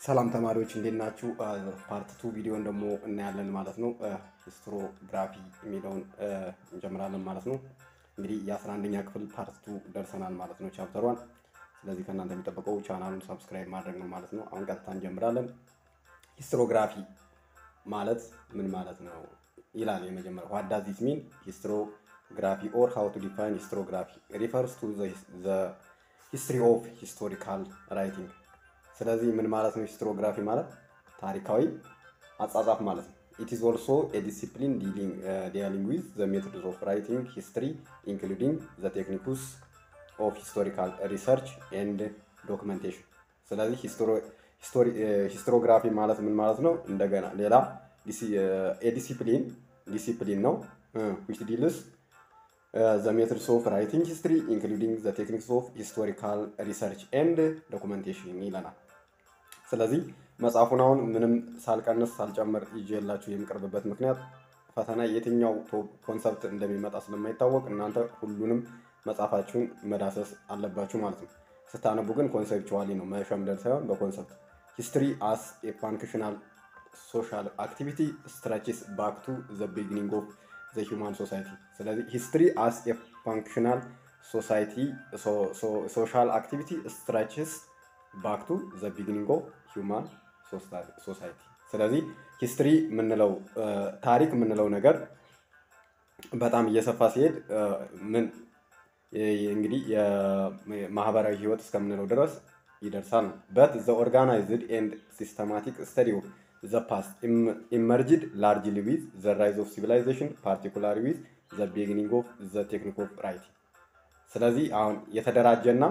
ሰላም ተማሪዎች እንዴት ናችሁ? ፓርት ቱ ቪዲዮን ደግሞ እናያለን ማለት ነው። ሂስትሮግራፊ የሚለውን እንጀምራለን ማለት ነው። እንግዲህ የአስራ አንደኛ ክፍል ፓርት ቱ ደርሰናል ማለት ነው ቻፕተሯን። ስለዚህ ከእናንተ የሚጠበቀው ቻናሉን ሰብስክራይብ ማድረግ ነው ማለት ነው። አሁን ቀጥታ እንጀምራለን። ሂስትሮግራፊ ማለት ምን ማለት ነው ይላል የመጀመሪያው። ዋት ዳዝ ዲስ ሚን ሂስትሮግራፊ ኦር ሃው ቱ ዲፋይን ሂስትሮግራፊ ሪፈርስ ቱ ዘ ሂስትሪ ኦፍ ሂስቶሪካል ራይቲንግ ስለዚህ ምን ማለት ነው? ሂስትሮግራፊ ማለት ታሪካዊ አጻጻፍ ማለት ነው። ኢት ኢዝ ኦልሶ ኤ ዲሲፕሊን ዲያሊንግ ዊዝ ዘ ሜቶድስ ኦፍ ራይቲንግ ሂስትሪ ኢንክሉዲንግ ዘ ቴክኒክስ ኦፍ ሂስቶሪካል ሪሰርች ኤንድ ዶክመንቴሽን። ስለዚህ ሂስትሮግራፊ ማለት ምን ማለት ነው? እንደገና ሌላ ኤ ዲሲፕሊን ዲሲፕሊን ነው ዊች ዲልስ ዘ ሜቶድስ ኦፍ ራይቲንግ ሂስትሪ ኢንክሉዲንግ ዘ ቴክኒክስ ኦፍ ሂስቶሪካል ሪሰርች ኤንድ ዶኩመንቴሽን ይለናል። ስለዚህ መጽሐፉን አሁን ምንም ሳልቀንስ ሳልጨምር ይዤላችሁ የምቀርብበት ምክንያት ፈተና የትኛው ኮንሰፕት እንደሚመጣ ስለማይታወቅ እናንተ ሁሉንም መጽሐፋችሁን መዳሰስ አለባችሁ ማለት ነው። ስታነቡ ግን ኮንሴፕቹዋሊ ነው መሸምደድ ሳይሆን በኮንሰፕት ሂስትሪ አስ ኤ ፋንክሽናል ሶሻል አክቲቪቲ ስትራችስ ባክ ቱ ዘ ቢግኒንግ ኦፍ ዘ ሂውማን ሶሳይቲ። ስለዚህ ሂስትሪ አስ ኤ ፋንክሽናል ሶሳይቲ ሶሻል አክቲቪቲ ስትራችስ ባክ ቱ ዘ ቢግኒንግ ኦፍ ሂውማን ሶሳይቲ። ስለዚህ ሂስትሪ የምንለው ታሪክ የምንለው ነገር በጣም እየሰፋ ሲሄድ ምን እንግዲህ የማህበራዊ ህይወት እስከምንለው ድረስ ይደርሳል ነው። በት ዘ ኦርጋናይዝድ ኤንድ ሲስተማቲክ ስተዲ ኦፍ ዘ ፓስት ኢመርጅድ ላርጅሊ ዊዝ ዘ ራይዝ ኦፍ ሲቪላይዜሽን ፓርቲኩላሪ ዊዝ ዘ ቢግኒንግ ኦፍ ዘ ቴክኒክ ኦፍ ራይቲንግ። ስለዚህ አሁን የተደራጀና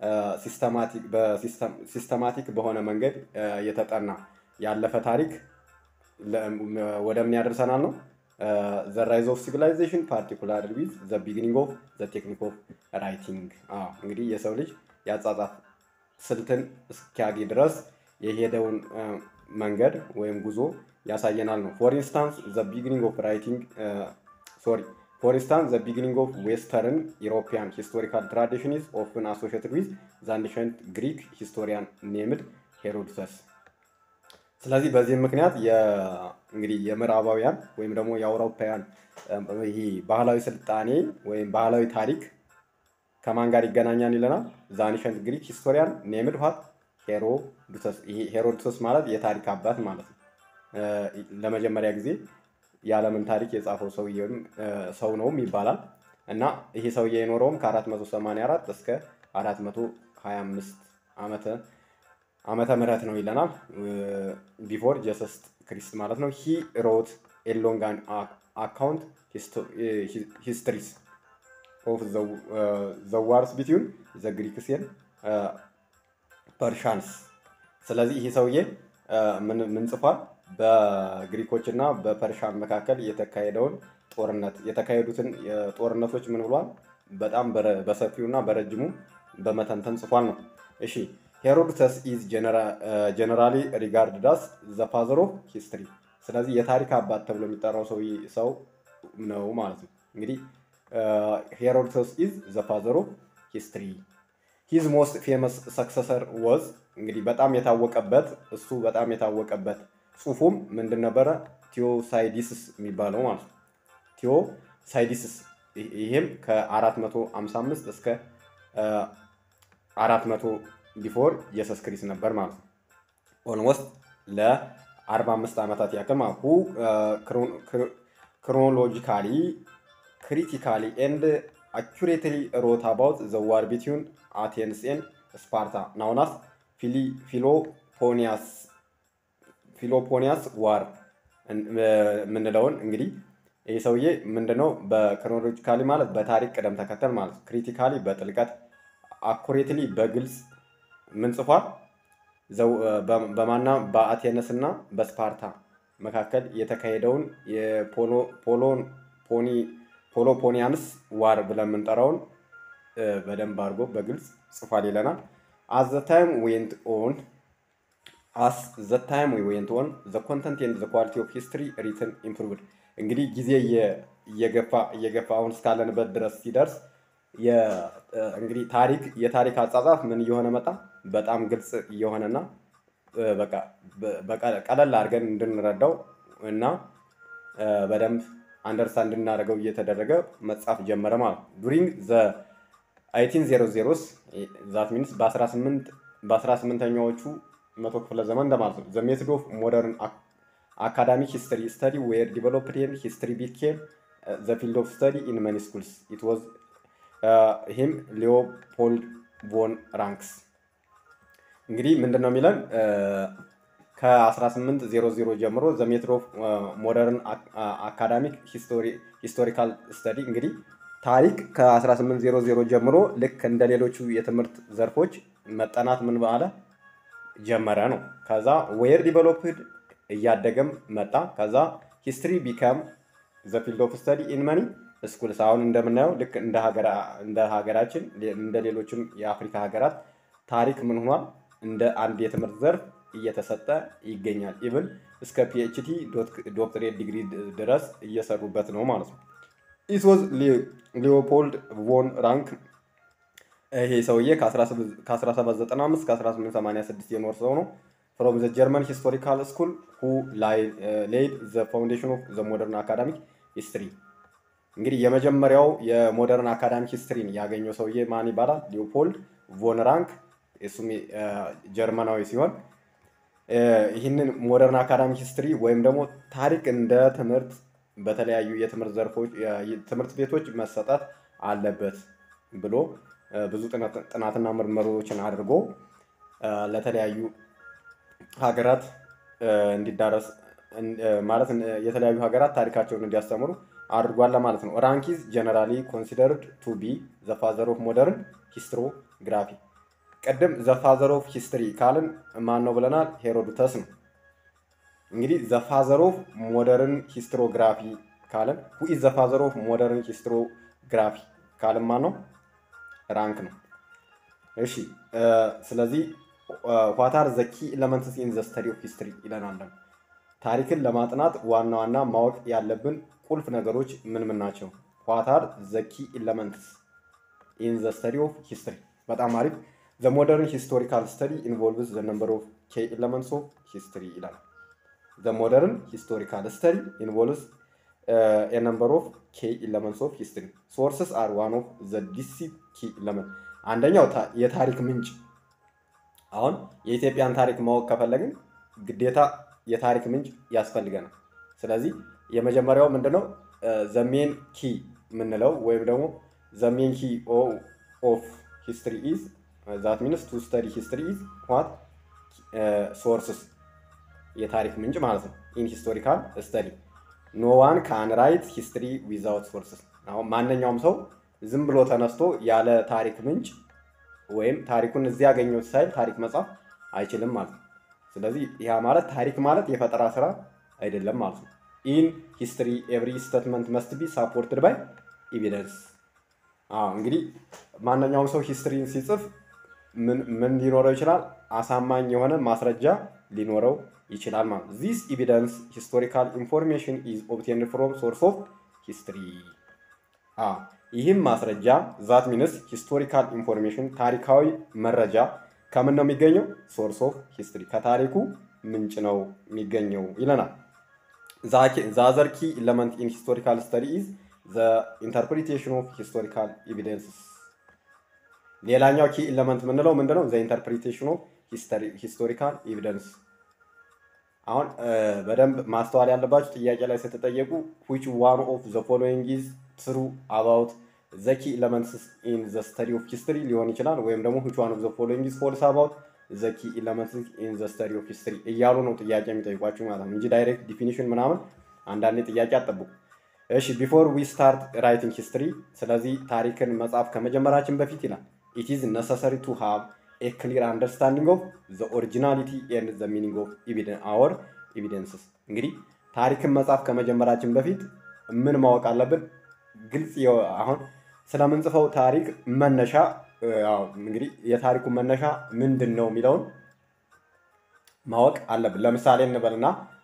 ሲስተማቲክ በሆነ መንገድ የተጠና ያለፈ ታሪክ ወደ ምን ያደርሰናል ነው ዘ ራይዝ ኦፍ ሲቪላይዜሽን ፓርቲኩላር ዊዝ ዘ ቢግኒንግ ኦፍ ዘ ቴክኒክ ኦፍ ራይቲንግ። እንግዲህ የሰው ልጅ የአጻጻፍ ስልትን እስኪያገኝ ድረስ የሄደውን መንገድ ወይም ጉዞ ያሳየናል ነው። ፎር ኢንስታንስ ዘ ቢግኒንግ ኦፍ ራይቲንግ ሶሪ ፎር ኢንስታንስ ዘ ቢግኒንግ ኦፍ ዌስተርን ኢሮፒያን ሂስቶሪካል ትራዲሽን ኢዝ ኦፍን አሶሽትድ ዊዝ ዘ አንሸንት ግሪክ ሂስቶሪያን ኔምድ ሄሮድተስ። ስለዚህ በዚህም ምክንያት እንግዲህ የምዕራባውያን ወይም ደግሞ የአውሮፓውያን ይሄ ባህላዊ ስልጣኔ ወይም ባህላዊ ታሪክ ከማን ጋር ይገናኛል ይለናል። ዘ አንሸንት ግሪክ ሂስቶሪያን ኔምድ ዋት ሄሮዶተስ። ይሄ ሄሮዶተስ ማለት የታሪክ አባት ማለት ነው። ለመጀመሪያ ጊዜ የዓለምን ታሪክ የጻፈው ሰውዬም ሰው ነውም ይባላል እና ይሄ ሰውዬ የኖረውም ከ484 እስከ 425 ዓመተ ዓመተ ምህረት ነው ይለናል። ቢፎር ጀሰስ ክሪስት ማለት ነው። ሂ ሮት ኤ ሎንግ አካውንት ሂስትሪስ ኦፍ ዘ ዋርስ ቢትዊን ዘ ግሪክስ ኤንድ ፐርሻንስ። ስለዚህ ይህ ሰውዬ ምን ጽፏል? በግሪኮች እና በፐርሻን መካከል የተካሄደውን ጦርነት የተካሄዱትን ጦርነቶች ምን ብሏል? በጣም በሰፊው እና በረጅሙ በመተንተን ጽፏል ነው። እሺ ሄሮዶተስ ኢዝ ጀነራሊ ሪጋርድ ዳስ ዘ ፋዘር ኦፍ ሂስትሪ። ስለዚህ የታሪክ አባት ተብሎ የሚጠራው ሰው ነው ማለት ነው። እንግዲህ ሄሮዶተስ ኢዝ ዘ ፋዘር ኦፍ ሂስትሪ ሂዝ ሞስት ፌመስ ሰክሰሰር ወዝ እንግዲህ በጣም የታወቀበት እሱ በጣም የታወቀበት ጽሁፉም ምንድን ነበረ? ቲዮሳይዲስስ የሚባለው ማለት ነው። ቲዮሳይዲስስ ይህም ከ455 እስከ 400 ቢፎር ኢየሱስ ክሪስት ነበር ማለት ነው። ኦልሞስት ለ45 ዓመታት ያክል ማለት ሁ ክሮኖሎጂካሊ ክሪቲካሊ ኤንድ አኩሬትሊ ሮት አባውት ዘ ዋር ቢትዊን አቴንስ ኤንድ ስፓርታ ናውናስ ፊሎፖኒያስ ፊሎፖኒያስ ዋር የምንለውን እንግዲህ ይህ ሰውዬ ምንድነው በክሮኖሎጂካሊ ማለት በታሪክ ቅደም ተከተል ማለት ክሪቲካሊ በጥልቀት አኩሬትሊ በግልጽ ምን ጽፏል? በማና በአቴነስ እና በስፓርታ መካከል የተካሄደውን የፖሎፖኒያንስ ዋር ብለን የምንጠራውን በደንብ አድርጎ በግልጽ ጽፏል ይለናል። አስ ዘ ታይም ዌንት ኦን አስ ዘ ታይም ዌንት ኦን ዘ ኮንተንት ኤንድ ዘ ኳሊቲ ኦፍ ሂስትሪ ሪትን ኢምፕሩቭድ። እንግዲህ ጊዜ እየገፋ እየገፋ አሁን እስካለንበት ድረስ ሲደርስ እንግዲህ ታሪክ የታሪክ አጻጻፍ ምን እየሆነ መጣ? በጣም ግልጽ እየሆነና በቃ ቀለል አድርገን እንድንረዳው እና በደንብ አንደርስታንድ እንድናደርገው እየተደረገ መጻፍ ጀመረ ማለት ነው። ዱሪንግ ዘ አይቲን ዜሮ ዜሮስ ዛት ሚንስ በ18ኛዎቹ መቶ ክፍለ ዘመን እንደማለት ነው። ዘ ሜቶድ ኦፍ ሞደርን አካዳሚክ ሂስትሪ ስተዲ ዌር ዲቨሎፕድ ኤንድ ሂስትሪ ቢኬም ዘ ፊልድ ኦፍ ስተዲ ኢን መኒ ስኩልስ ኢት ዋዝ ሂም ሊዮፖልድ ቮን ራንክስ። እንግዲህ ምንድን ነው የሚለን ከ1800 ጀምሮ ዘ ሜትድ ኦፍ ሞደርን አካዳሚክ ሂስቶሪካል ስተዲ እንግዲህ ታሪክ ከ1800 ጀምሮ ልክ እንደ ሌሎቹ የትምህርት ዘርፎች መጠናት ምን ባለ ጀመረ ነው። ከዛ ዌር ዲቨሎፕድ እያደገም መጣ። ከዛ ሂስትሪ ቢካም ዘ ፊልድ ኦፍ ስተዲ ኢን መኒ ስኩልስ። አሁን እንደምናየው ልክ እንደ ሀገራችን እንደ ሌሎችም የአፍሪካ ሀገራት ታሪክ ምን ሆኗል? እንደ አንድ የትምህርት ዘርፍ እየተሰጠ ይገኛል። ኢቭን እስከ ፒኤችዲ ዶክትሬት ዲግሪ ድረስ እየሰሩበት ነው ማለት ነው። ኢት ዋዝ ሊዮፖልድ ቮን ራንክ ይሄ ሰውዬ ከ1795 እስከ 1886 የኖር ሰው ነው። ፍሮም ዘ ጀርመን ሂስቶሪካል ስኩል ሁ ሌይድ ዘ ፋውንዴሽን ኦፍ ዘ ሞደርን አካዳሚክ ሂስትሪ። እንግዲህ የመጀመሪያው የሞደርን አካዳሚክ ሂስትሪን ያገኘው ሰውዬ ማን ይባላል? ሊዮፖልድ ቮን ራንክ እሱም ጀርመናዊ ሲሆን ይህንን ሞደርን አካዳሚክ ሂስትሪ ወይም ደግሞ ታሪክ እንደ ትምህርት በተለያዩ የትምህርት ዘርፎች ትምህርት ቤቶች መሰጠት አለበት ብሎ ብዙ ጥናትና ምርምሮችን አድርጎ ለተለያዩ ሀገራት እንዲዳረስ ማለት የተለያዩ ሀገራት ታሪካቸውን እንዲያስተምሩ አድርጓል ማለት ነው። ራንኪዝ ጀነራሊ ኮንሲደርድ ቱ ቢ ዘ ፋዘር ኦፍ ሞደርን ሂስትሮግራፊ። ቅድም ዘ ፋዘር ኦፍ ሂስትሪ ካልን ማን ነው ብለናል? ሄሮዶተስ ነው። እንግዲህ ዘ ፋዘር ኦፍ ሞደርን ሂስትሮግራፊ ካልን ሁ ኢዝ ዘ ፋዘር ኦፍ ሞደርን ሂስትሮግራፊ ካልን ማን ነው? ራንክ ነው። እሺ ስለዚህ ዋታር ዘ ኪ ኤለመንትስ ኢን ዘ ስተዲ ኦፍ ሂስትሪ ይለናል። ታሪክን ለማጥናት ዋና ዋና ማወቅ ያለብን ቁልፍ ነገሮች ምን ምን ናቸው? ዋታር ዘ ኪ ኤለመንትስ ኢን ዘ ስተዲ ኦፍ ሂስትሪ። በጣም አሪፍ። ዘ ሞደርን ሂስቶሪካል ስተዲ ኢንቮልቭስ ዘ ነምበር ኦፍ ኬ ኤለመንትስ ኦፍ ሂስትሪ ይላል። ዘ ሞደርን ሂስቶሪካል ስተዲ ኢንቮልቭስ ኤ ነምበር ኦፍ ኬ ኤለመንትስ ኦፍ ሂስትሪ ሶርስስ አር ዋን ኦፍ ዘ ዲሲ ኪ ኤለመንት። አንደኛው የታሪክ ምንጭ አሁን የኢትዮጵያን ታሪክ ማወቅ ከፈለግን ግዴታ የታሪክ ምንጭ ያስፈልገናል። ስለዚህ የመጀመሪያው ምንድነው ዘሜን ኪ የምንለው ወይም ደግሞ ዘሜን ኪ ኦፍ ሂስትሪ ኢዝ ዛት ሚንስ ቱ ስተዲ ሂስትሪ ኢዝ ዋት ሶርስስ የታሪክ ምንጭ ማለት ነው። ኢን ሂስቶሪካል ስተዲ ኖ ዋን ካን ራይት ሂስትሪ ዊዛውት ሶርስስ። አሁን ማንኛውም ሰው ዝም ብሎ ተነስቶ ያለ ታሪክ ምንጭ ወይም ታሪኩን እዚህ ያገኘሁት ሳይል ታሪክ መጻፍ አይችልም ማለት ነው። ስለዚህ ያ ማለት ታሪክ ማለት የፈጠራ ስራ አይደለም ማለት ነው። ኢን ሂስትሪ ኤቭሪ ስቴትመንት መስት ቢ ሳፖርትድ ባይ ኤቪደንስ። እንግዲህ ማንኛውም ሰው ሂስትሪን ሲጽፍ ምን ሊኖረው ይችላል? አሳማኝ የሆነ ማስረጃ ሊኖረው ይችላል ማለት ነው። ዚስ ኤቪደንስ ሂስቶሪካል ኢንፎርሜሽን ኢዝ ኦብቴንድ ፍሮም ሶርስ ኦፍ ሂስትሪ ይህም ማስረጃ ዛት ሚንስ ሂስቶሪካል ኢንፎርሜሽን ታሪካዊ መረጃ ከምን ነው የሚገኘው? ሶርስ ኦፍ ሂስትሪ ከታሪኩ ምንጭ ነው የሚገኘው ይለናል። ዛዘር ኪ ኢለመንት ኢን ሂስቶሪካል ስተዲ ኢዝ ዘ ኢንተርፕሪቴሽን ኦፍ ሂስቶሪካል ኤቪደንስስ። ሌላኛው ኪ ኢለመንት የምንለው ምንድነው? ዘ ኢንተርፕሪቴሽን ኦፍ ሂስቶሪካል ኤቪደንስ። አሁን በደንብ ማስተዋል ያለባችሁ ጥያቄ ላይ ስትጠየቁ ዊች ዋን ኦፍ ዘ ፎሎዊንግ ኢዝ ትሩ አባውት ዘ ኪ ኤለመንትስ ኢን ዘ ስተዲ ኦፍ ሂስትሪ ሊሆን ይችላል። ወይም ደግሞ ዊች ዋን ኦፍ ዘ ፎሎዊንግ ኢዝ ፎልስ አባውት ዘ ኪ ኤለመንትስ ኢን ዘ ስተዲ ኦፍ ሂስትሪ እያሉ ነው ጥያቄ የሚጠይቋችሁ ማለት ነው እንጂ ዳይሬክት ዲፊኒሽን ምናምን አንዳንዴ ጥያቄ አጠብቁ። እሺ ቢፎር ዊ ስታርት ራይቲንግ ሂስትሪ፣ ስለዚህ ታሪክን መጻፍ ከመጀመራችን በፊት ይላል ኢት ኢዝ ነሰሰሪ ቱ ሃቭ ኤ ክሊር አንደርስታንዲንግ ኦፍ ዘ ኦሪጂናሊቲ ኤንድ ዘ ሚኒንግ ኦፍ አወር ኤቪደንስስ። እንግዲህ ታሪክን መጻፍ ከመጀመራችን በፊት ምን ማወቅ አለብን? ግልጽ አሁን ስለምንጽፈው ታሪክ መነሻ እንግዲህ የታሪኩ መነሻ ምንድን ነው የሚለውን ማወቅ አለብን። ለምሳሌ እንበልና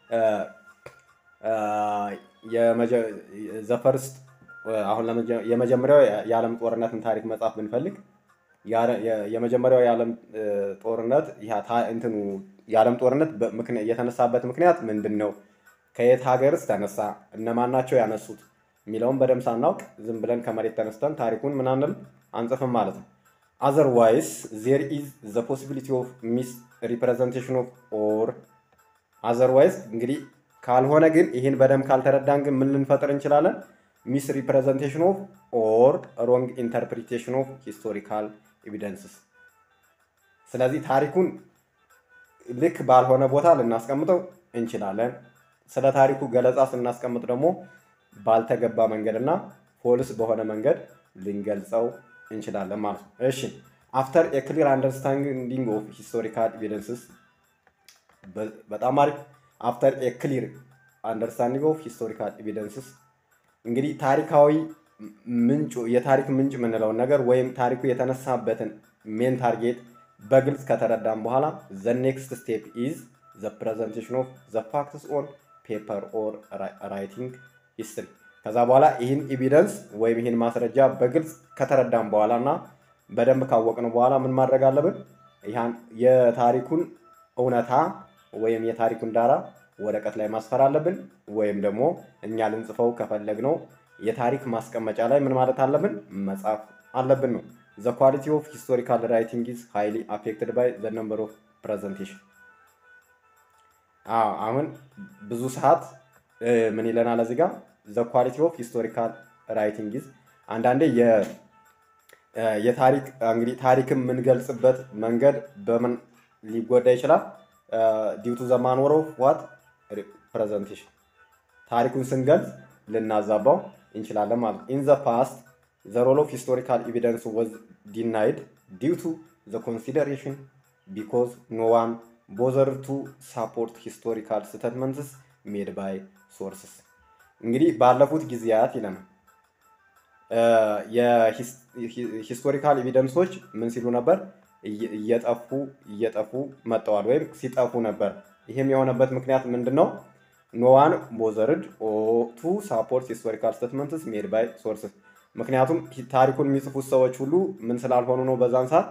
ዘፈርስት አሁን የመጀመሪያው የዓለም ጦርነትን ታሪክ መጻፍ ብንፈልግ የመጀመሪያው የዓለም ጦርነት እንትኑ የዓለም ጦርነት የተነሳበት ምክንያት ምንድን ነው? ከየት ሀገርስ ተነሳ? እነማን ናቸው ያነሱት? የሚለውን በደንብ ሳናውቅ ዝም ብለን ከመሬት ተነስተን ታሪኩን ምናምን አንጽፍም ማለት ነው። አዘርዋይስ ዜር ኢዝ ዘ ፖሲቢሊቲ ኦፍ ሚስ ሪፕሬዘንቴሽን ኦፍ ኦር አዘርዋይስ እንግዲህ ካልሆነ ግን ይህን በደንብ ካልተረዳን ግን ምን ልንፈጥር እንችላለን? ሚስ ሪፕሬዘንቴሽን ኦፍ ኦር ሮንግ ኢንተርፕሪቴሽን ኦፍ ሂስቶሪካል ኤቪደንስስ። ስለዚህ ታሪኩን ልክ ባልሆነ ቦታ ልናስቀምጠው እንችላለን። ስለ ታሪኩ ገለጻ ስናስቀምጥ ደግሞ ባልተገባ መንገድ እና ፎልስ በሆነ መንገድ ልንገልጸው እንችላለን ማለት ነው። እሺ አፍተር ኤ ክሊር አንደርስታንዲንግ ኦፍ ሂስቶሪካል ኤቪደንስስ በጣም አሪፍ። አፍተር ኤ ክሊር አንደርስታንዲንግ ኦፍ ሂስቶሪካል ኤቪደንስስ እንግዲህ ታሪካዊ ምንጩ የታሪክ ምንጭ የምንለውን ነገር ወይም ታሪኩ የተነሳበትን ሜን ታርጌት በግልጽ ከተረዳም በኋላ ዘ ኔክስት ስቴፕ ኢዝ ዘ ፕሬዘንቴሽን ኦፍ ዘ ፋክትስ ኦን ፔፐር ኦር ራይቲንግ ሂስትሪ። ከዛ በኋላ ይህን ኤቪደንስ ወይም ይህን ማስረጃ በግልጽ ከተረዳም በኋላ እና በደንብ ካወቅን በኋላ ምን ማድረግ አለብን? ይህን የታሪኩን እውነታ ወይም የታሪኩን ዳራ ወረቀት ላይ ማስፈር አለብን። ወይም ደግሞ እኛ ልንጽፈው ከፈለግነው የታሪክ ማስቀመጫ ላይ ምን ማለት አለብን? መጻፍ አለብን ነው። ዘ ኳሊቲ ኦፍ ሂስቶሪካል ራይቲንግ ኢዝ ሃይሊ አፌክትድ ባይ ዘ ነምበር ኦፍ ፕሬዘንቴሽን። አሁን ብዙ ሰዓት ምን ይለናል እዚህ ጋር ዘ ኳሊቲ ኦፍ ሂስቶሪካል ራይቲንግ ኢዝ አንዳንዴ የታሪክ እንግዲህ ታሪክን የምንገልጽበት መንገድ በምን ሊጎዳ ይችላል? ዲው ቱ ዘ ማንወር ኦፍ ዋት ፕሬዘንቴሽን ታሪኩን ስንገልጽ ልናዛባው እንችላለን ማለት ነው። ኢን ዘ ፓስት ዘ ሮል ኦፍ ሂስቶሪካል ኤቪደንስ ወዝ ዲናይድ ዲው ቱ ዘ ኮንሲደሬሽን ቢኮዝ ኖ ዋን ቦዘር ቱ ሳፖርት ሂስቶሪካል ስቴትመንትስ ሜድ ባይ ሶርስስ። እንግዲህ ባለፉት ጊዜያት ይለናል የሂስቶሪካል ኤቪደንሶች ምን ሲሉ ነበር? እየጠፉ እየጠፉ መጥተዋል ወይም ሲጠፉ ነበር። ይህም የሆነበት ምክንያት ምንድን ነው? ኖዋን ቦዘርድ ቱ ሳፖርት ሂስቶሪካል ስቴትመንትስ ሜድ ባይ ሶርስስ። ምክንያቱም ታሪኩን የሚጽፉት ሰዎች ሁሉ ምን ስላልሆኑ ነው? በዛን ሰዓት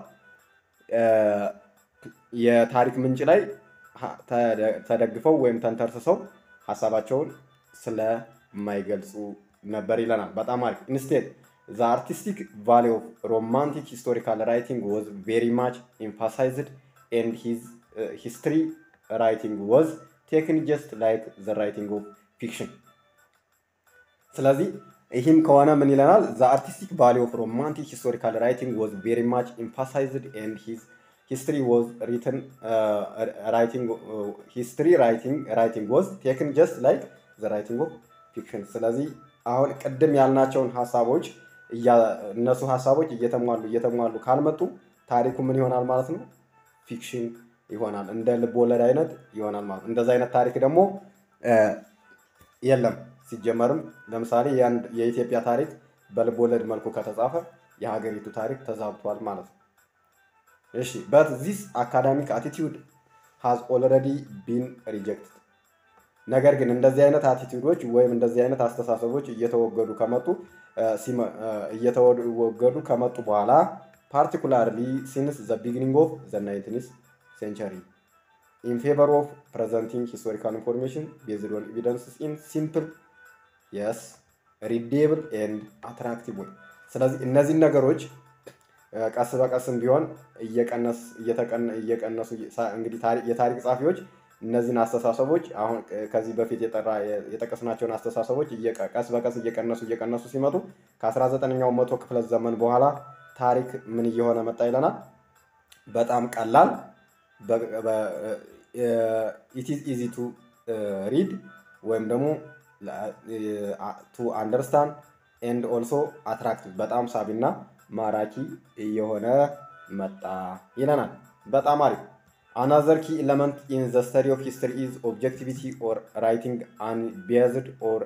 የታሪክ ምንጭ ላይ ተደግፈው ወይም ተንተርስሰው ሀሳባቸውን ስለማይገልጹ ነበር ይለናል። በጣም አሪፍ። ኢንስቴድ ዘ አርቲስቲክ ቫሊ ኦፍ ሮማንቲክ ሂስቶሪካል ራይቲንግ ወዝ ቬሪ ማች ኤምፋሳይዝድ ኤንድ ሂዝ ሂስትሪ ራይቲንግ ወዝ ቴክን ጀስት ላይክ ዘ ራይቲንግ ኦፍ ፊክሽን። ስለዚህ ይህም ከሆነ ምን ይለናል? ዘ አርቲስቲክ ቫሊ ኦፍ ሮማንቲክ ሂስቶሪካል ራይቲንግ ወዝ ቬሪ ማች ኤምፋሳይዝድ ኤንድ ሂዝ ሂስትሪ ወዝ ሪትን ራይቲንግ ሂስትሪ ራይቲንግ ራይቲንግ ወዝ ቴክን ጀስት ላይክ ዘ ራይቲንግ ኦፍ ፊክሽን። ስለዚህ አሁን ቅድም ያልናቸውን ሀሳቦች እነሱ ሀሳቦች እየተሟሉ እየተሟሉ ካልመጡ ታሪኩ ምን ይሆናል ማለት ነው? ፊክሽን ይሆናል። እንደ ልብ ወለድ አይነት ይሆናል ማለት ነው። እንደዚ አይነት ታሪክ ደግሞ የለም ሲጀመርም። ለምሳሌ የኢትዮጵያ ታሪክ በልብ ወለድ መልኩ ከተጻፈ የሀገሪቱ ታሪክ ተዛብቷል ማለት ነው። እሺ በት ዚስ አካዳሚክ አቲቲዩድ ሃዝ ኦልሬዲ ቢን ሪጀክትድ። ነገር ግን እንደዚህ አይነት አቲቲዩዶች ወይም እንደዚህ አይነት አስተሳሰቦች እየተወገዱ ከመጡ እየተወገዱ ከመጡ በኋላ ፓርቲኩላርሊ ሲንስ ዘ ቢጊኒንግ ኦፍ ዘ ናይንቲንስ ሴንቸሪ ኢን ፌቨር ኦፍ ፕሬዘንቲንግ ሂስቶሪካል ኢንፎርሜሽን ቤዝድ ኦን ኤቪደንስስ ኢን ሲምፕል የስ ሪዴብል ኤንድ አትራክቲቭ ወይ። ስለዚህ እነዚህን ነገሮች ቀስ በቀስም ቢሆን እየቀነሱ እንግዲህ የታሪክ ጸሐፊዎች እነዚህን አስተሳሰቦች አሁን ከዚህ በፊት የጠቀስናቸውን አስተሳሰቦች ቀስ በቀስ እየቀነሱ እየቀነሱ ሲመጡ ከ19ኛው መቶ ክፍለ ዘመን በኋላ ታሪክ ምን እየሆነ መጣ ይለናል። በጣም ቀላል ኢትዝ ኢዚ ቱ ሪድ ወይም ደግሞ ቱ አንደርስታንድ ኤንድ ኦልሶ አትራክቲቭ በጣም ሳቢና ማራኪ እየሆነ መጣ ይለናል። በጣም አሪፍ። አናዘር ኪ ኤለመንት ኢን ዘ ስተዲ ኦፍ ሂስትሪ ኢዝ ኦብጀክቲቪቲ ኦር ራይቲንግ አንቢያዝድ ኦር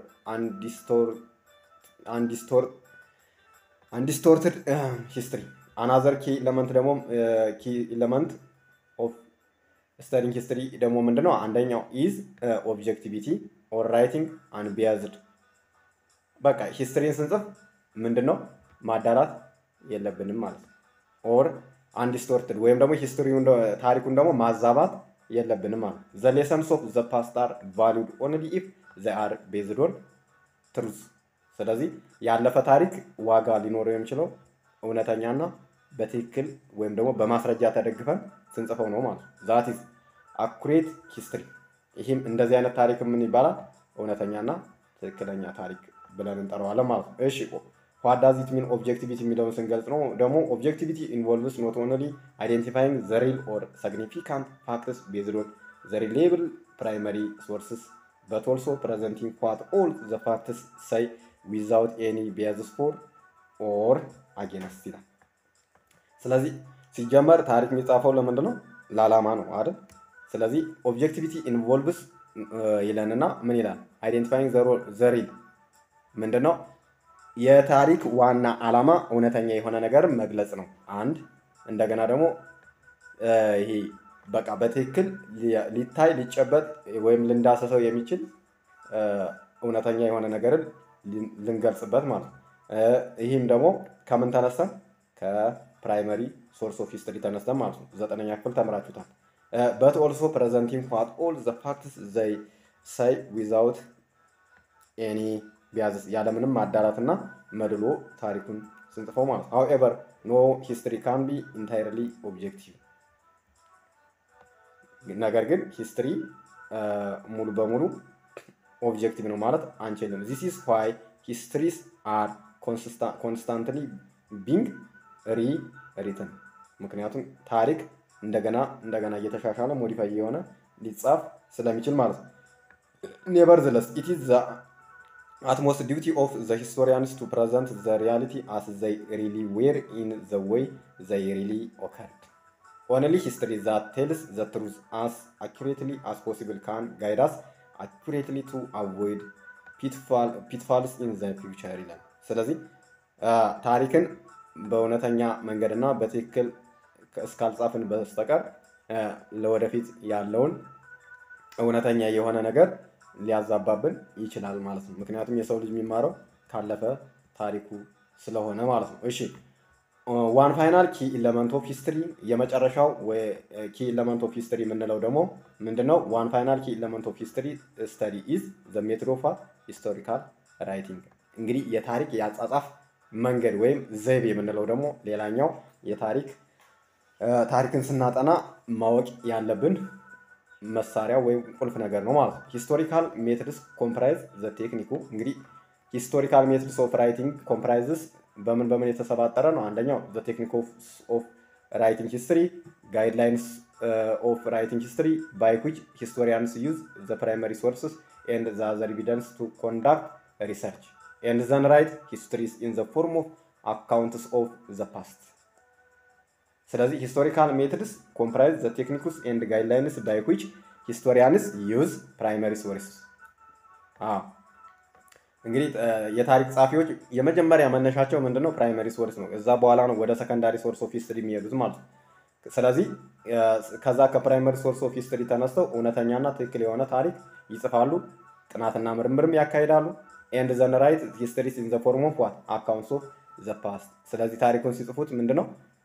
አንዲስቶርትድ ሂስትሪ። አናዘር ኪ ኤለመንት ደግሞ ኪ ኤለመንት ኦፍ ስተዲንግ ሂስትሪ ደግሞ ምንድን ነው? አንደኛው ኢዝ ኦብጀክቲቪቲ ኦር ራይቲንግ አንቢያዝድ። በቃ ሂስትሪን ስንጽፍ ምንድን ነው ማዳላት የለብንም ማለት ነው። ኦር አንዲስቶርትድ ወይም ደግሞ ሂስትሪውን ታሪኩን ደግሞ ማዛባት የለብንም ማለት ዘ ሌሰንስ ኦፍ ዘ ፓስት አር ቫሊድ ኦንሊ ኢፍ ዘ አር ቤዝድ ኦን ትሩዝ። ስለዚህ ያለፈ ታሪክ ዋጋ ሊኖረው የሚችለው እውነተኛና በትክክል ወይም ደግሞ በማስረጃ ተደግፈን ስንጽፈው ነው ማለት ነው። ዛት ኢዝ አኩሬት ሂስትሪ። ይህም እንደዚህ አይነት ታሪክ ምን ይባላል? እውነተኛና ትክክለኛ ታሪክ ብለን እንጠራዋለን ማለት ነው። እሺ ዋት ዳዝ ኢት ሚን ኦብጀክቲቪቲ የሚለውን ስንገልጽ ነው ደግሞ ኦብጀክቲቪቲ ኢንቮልቭስ ኖት ኦንሊ አይዴንቲፋይንግ ዘ ሪል ኦር ሲግኒፊካንት ፋክትስ ቤዝድ ኦን ዘ ሪሌብል ፕራይመሪ ሶርስስ በት ኦልሶ ፕሬዘንቲንግ ዋት ኦል ዘ ፋክትስ ሳይ ዊዛውት ኤኒ ቢያዝስ ፎር ኦር አጌንስት ይላል። ስለዚህ ሲጀመር ታሪክ የሚጻፈው ለምንድን ነው? ለዓላማ ነው አይደል? ስለዚህ ኦብጀክቲቪቲ ኢንቮልቭስ ይለንና ምን ይላል? አይዴንቲፋይንግ ዘ ሪል ምንድን ነው? የታሪክ ዋና ዓላማ እውነተኛ የሆነ ነገር መግለጽ ነው። አንድ እንደገና ደግሞ ይሄ በቃ በትክክል ሊታይ ሊጨበጥ ወይም ልንዳሰሰው የሚችል እውነተኛ የሆነ ነገርን ልንገልጽበት ማለት ነው። ይህም ደግሞ ከምን ተነስተን ከፕራይመሪ ሶርስ ኦፍ ሂስትሪ ተነስተን ማለት ነው። ዘጠነኛ ክፍል ተምራችሁታል። በት ኦልሶ ፕሬዘንቲንግ ዋት ኦል ዘ ፋክትስ ዘይ ሳይ ዊዛውት ኤኒ ቢያዝስ ያለምንም ማዳላትና መድሎ ታሪኩን ስንጽፈው ማለት ነው። ሀውኤቨር ኖ ሂስትሪ ካን ቢ ኢንታይርሊ ኦብጀክቲቭ። ነገር ግን ሂስትሪ ሙሉ በሙሉ ኦብጀክቲቭ ነው ማለት አንችልም። ዚስ ኢዝ ዋይ ሂስትሪስ አር ኮንስታንትሊ ቢንግ ሪ ሪትን። ምክንያቱም ታሪክ እንደገና እንደገና እየተሻሻለ ሞዲፋይ የሆነ ሊጻፍ ስለሚችል ማለት ነው። ኔቨርዝለስ ኢት ኢዝ utmost duty of the historians to present the reality as they really were in the way they really occurred. Only history that tells the truth as accurately as possible can guide us accurately to avoid pitfall, pitfalls in the future ይላል። ስለዚህ ታሪክን በእውነተኛ መንገድና በትክክል እስካልጻፍን በስተቀር ለወደፊት ያለውን እውነተኛ የሆነ ነገር ሊያዛባብን ይችላል ማለት ነው። ምክንያቱም የሰው ልጅ የሚማረው ካለፈ ታሪኩ ስለሆነ ማለት ነው። እሺ ዋን ፋይናል ኪ ኢለመንት ኦፍ ሂስትሪ የመጨረሻው ኪ ኢለመንት ኦፍ ሂስትሪ የምንለው ደግሞ ምንድነው? ዋን ፋይናል ኪ ኢለመንት ኦፍ ሂስትሪ ስተዲ ኢዝ ዘ ሜቶድ ኦፍ ሂስቶሪካል ራይቲንግ። እንግዲህ የታሪክ የአጻጻፍ መንገድ ወይም ዘይቤ የምንለው ደግሞ ሌላኛው የታሪክ ታሪክን ስናጠና ማወቅ ያለብን መሳሪያ ወይም ቁልፍ ነገር ነው ማለት ነው። ሂስቶሪካል ሜትድስ ኮምፕራይዝ ዘ ቴክኒኩ እንግዲህ ሂስቶሪካል ሜትድስ ኦፍ ራይቲንግ ኮምፕራይዝስ በምን በምን የተሰባጠረ ነው? አንደኛው ዘ ቴክኒክ ኦፍ ራይቲንግ ሂስትሪ፣ ጋይድላይንስ ኦፍ ራይቲንግ ሂስትሪ ባይ ዊች ሂስቶሪያንስ ዩዝ ዘ ፕራይመሪ ሶርስስ ኤንድ ዘ አዘር ኤቪደንስ ቱ ኮንዳክት ሪሰርች ኤንድ ዘን ራይት ሂስትሪስ ኢን ዘ ፎርም ኦፍ አካውንትስ ኦፍ ዘ ፓስት። ስለዚህ ሂስቶሪካል ሜትድስ ኮምፕራይዝ ዘ ቴክኒክስ ኤንድ ጋይድላይንስ ባይ ዊች ሂስቶሪያንስ ዩዝ ፕራይመሪ ሶርስ። እንግዲህ የታሪክ ጸሐፊዎች የመጀመሪያ መነሻቸው ምንድነው? ፕራይመሪ ሶርስ ነው። እዛ በኋላ ነው ወደ ሰከንዳሪ ሶርስ ኦፍ ሂስትሪ የሚሄዱት ማለት ነው። ስለዚህ ከዛ ከፕራይመሪ ሶርስ ኦፍ ሂስትሪ ተነስተው እውነተኛና ትክክል የሆነ ታሪክ ይጽፋሉ፣ ጥናትና ምርምርም ያካሂዳሉ። ኤንድ ዘን ራይት ሂስትሪስ ኢን ዘ ፎርም ኦፍ ዋት አካውንትስ ኦፍ ዘ ፓስት። ስለዚህ ታሪኩን ሲጽፉት ምንድነው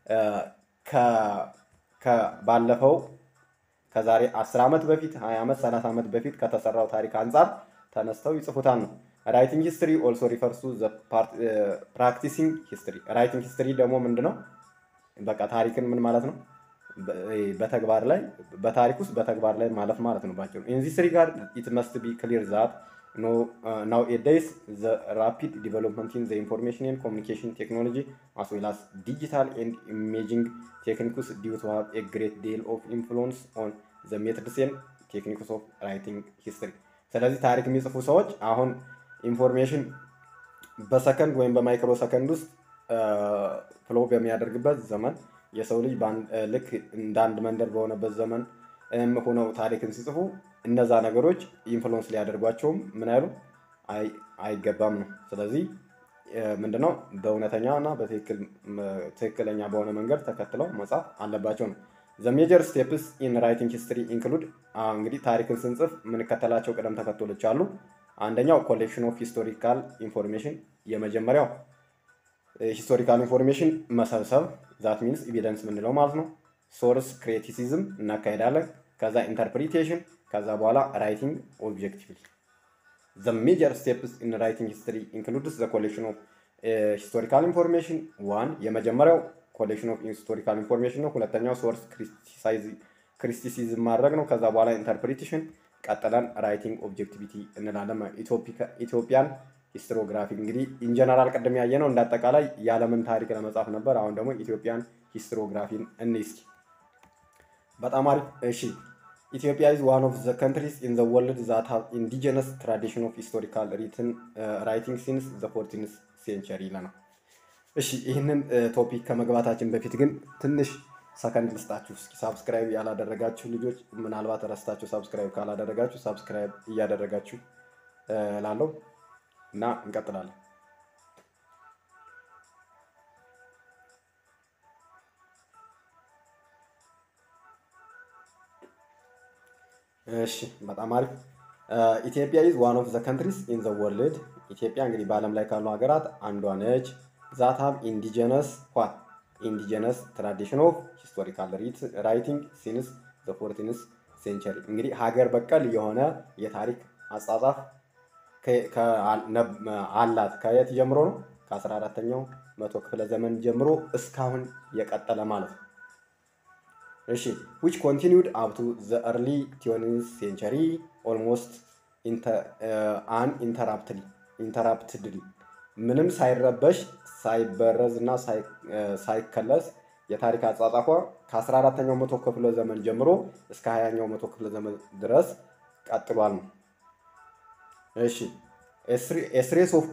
ባለፈው ከዛሬ 10 ዓመት በፊት 20 ዓመት 30 ዓመት በፊት ከተሰራው ታሪክ አንጻር ተነስተው ይጽፉታል ነው። ራይቲንግ ሂስትሪ ኦልሶ ሪፈርስ ቱ ፕራክቲሲንግ ሂስትሪ። ራይቲንግ ሂስትሪ ደግሞ ምንድነው? በቃ ታሪክን ምን ማለት ነው? በተግባር ላይ በታሪክ ውስጥ በተግባር ላይ ማለፍ ማለት ነው ባጭሩ። ኢን ዚስ ሪጋርድ ኢት መስት ቢ ክሊር ዛት ናው ኤ ዴይስ ዘ ራፒድ ዲቨሎፕመንት ኢን ዘ ኢንፎርሜሽን ኤንድ ኮሚኒኬሽን ቴክኖሎጂ አስ ዌል አስ ዲጂታል ኤንድ ኢሜጂንግ ቴክኒክስ ዲው ቱ ሃቭ ኤ ግሬት ዴል ኦፍ ኢንፍሉንስ ኦን ዘ ሜትድስ ኤንድ ቴክኒክስ ኦፍ ራይቲንግ ሂስትሪ። ስለዚህ ታሪክ የሚጽፉ ሰዎች አሁን ኢንፎርሜሽን በሰከንድ ወይም በማይክሮ ሰከንድ ውስጥ ፍሎ በሚያደርግበት ዘመን የሰው ልጅ ልክ እንደ አንድ መንደር በሆነበት ዘመን ሆነው ታሪክን ሲጽፉ እነዛ ነገሮች ኢንፍሉንስ ሊያደርጓቸውም ምን አይሉ አይገባም ነው። ስለዚህ ምንድነው በእውነተኛ እና በትክክለኛ በሆነ መንገድ ተከትለው መጻፍ አለባቸው ነው። ዘ ሜጀር ስቴፕስ ኢን ራይቲንግ ሂስትሪ ኢንክሉድ እንግዲህ ታሪክን ስንጽፍ የምንከተላቸው ቅደም ተከተሎች አሉ። አንደኛው ኮሌክሽን ኦፍ ሂስቶሪካል ኢንፎርሜሽን፣ የመጀመሪያው ሂስቶሪካል ኢንፎርሜሽን መሰብሰብ ዛት ሚንስ ኤቪደንስ የምንለው ማለት ነው። ሶርስ ክሪቲሲዝም እናካሄዳለን። ከዛ ኢንተርፕሪቴሽን፣ ከዛ በኋላ ራይቲንግ ኦብጀክቲቭሊ። ዘ ሜጀር ስቴፕስ ኢን ራይቲንግ ሂስትሪ ኢንክሉድስ ዘ ኮሌክሽን ኦፍ ሂስቶሪካል ኢንፎርሜሽን ዋን የመጀመሪያው ኮሌክሽን ኦፍ ሂስቶሪካል ኢንፎርሜሽን ነው። ሁለተኛው ሶርስ ክሪቲሲዝም ማድረግ ነው። ከዛ በኋላ ኢንተርፕሪቴሽን፣ ቀጥለን ራይቲንግ ኦብጀክቲቪቲ እንላለን። ኢትዮጵያን ሂስትሮግራፊ እንግዲህ ኢንጀነራል ቅድም ያየ ነው እንዳጠቃላይ የዓለምን ታሪክ ለመጻፍ ነበር። አሁን ደግሞ ኢትዮጵያን ሂስትሮግራፊን እንይ እስኪ። በጣም አሪፍ እሺ። ኢትዮጵያ ኢዝ ዋን ኦፍ ዘ ካንትሪስ ኢን ዘ ወርልድ ዛት ሃቭ ኢንዲጂነስ ትራዲሽን ኦፍ ሂስቶሪካል ሪትን ራይቲንግ ሲንስ ዘ ፎርቲንስ ሴንቸሪ ይለናል። እሺ ይህንን ቶፒክ ከመግባታችን በፊት ግን ትንሽ ሰከንድ ልስጣችሁ እስኪ። ሳብስክራይብ ያላደረጋችሁ ልጆች ምናልባት ረስታችሁ ሳብስክራይብ ካላደረጋችሁ ሳብስክራይብ እያደረጋችሁ ላለው እና እንቀጥላለን። እሺ በጣም አሪፍ። ኢትዮጵያ ኢዝ ዋን ኦፍ ዘ ካንትሪስ ኢን ዘ ወርልድ። ኢትዮጵያ እንግዲህ በዓለም ላይ ካሉ ሀገራት አንዷ ነች። ዛት ሃቭ ኢንዲጀነስ ዋት ኢንዲጀነስ ትራዲሽን ኦፍ ሂስቶሪካል ራይቲንግ ሲንስ ዘ ፎርቲንስ ሴንቸሪ። እንግዲህ ሀገር በቀል የሆነ የታሪክ አጻጻፍ አላት። ከየት ጀምሮ ነው? ከአስራ አራተኛው መቶ ክፍለ ዘመን ጀምሮ እስካሁን የቀጠለ ማለት ነው። እሺ ዊች ኮንቲኒውድ አፕቱ ዘ እርሊ ትዌንቲዝ ሴንቸሪ ኦልሞስት አን ኢንተራፕትሊ ኢንተራፕትድሊ ምንም ሳይረበሽ ሳይበረዝ እና ሳይከለስ የታሪክ አጻጻፏ ከ14ተኛው መቶ ክፍለ ዘመን ጀምሮ እስከ 20ኛው መቶ ክፍለ ዘመን ድረስ ቀጥሏል ነው። እሺ ኤስሬስ ኦፍ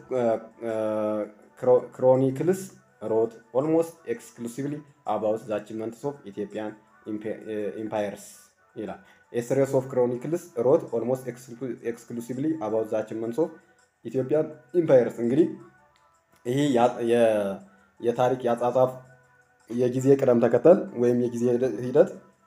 ክሮኒክልስ ሮት ኦልሞስት ኤክስክሉሲቭሊ አባውት ዘ አቺቭመንትስ ኦፍ ኢትዮጵያን ኢምፓየርስ ይላል። ኤስሬስ ኦፍ ክሮኒክልስ ሮት ኦልሞስት ኤክስክሉሲቭሊ አባውት ዘ አቺቭመንትስ ኦፍ ኢትዮጵያን ኢምፓየርስ። እንግዲህ ይህ የታሪክ የአጻጻፍ የጊዜ ቅደም ተከተል ወይም የጊዜ ሂደት